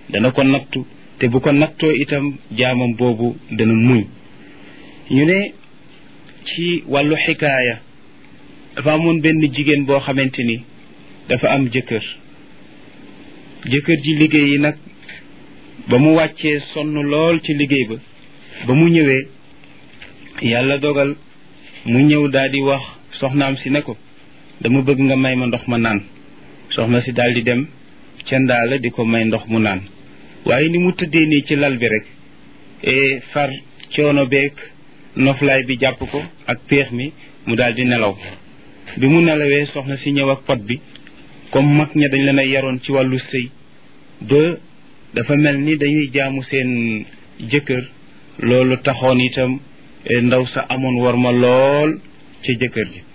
dana ko nattu te bu ko nattoo itam jaamam boobu dana muñ ñu ne ci wàllu xikaaya dafa amoon benn jigéen boo xamante ni dafa am jëkkër jëkkër ji liggéey yi nag ba mu wàccee sonn lool ci liggéey ba ba mu ñëwee yàlla dogal mu ñëw daal di wax soxnaam si ne ko dama bëgg nga may ma ndox ma naan soxna si daal di dem ca ndaa la di ko may ndox mu naan waaye ni mu tëddee nii ci lal bi rek e far coono beeg noflaay bi jàpp ko ak péex mi mu daal di nelaw bi mu nelawee soxna si ñëw ak pot bi comme mag ña dañ leen a yaroon ci wàllu sëy ba dafa mel ni dañuy jaamu seen jëkkër loolu taxoon itam ndaw sa amoon war ma lool ca jëkkër ji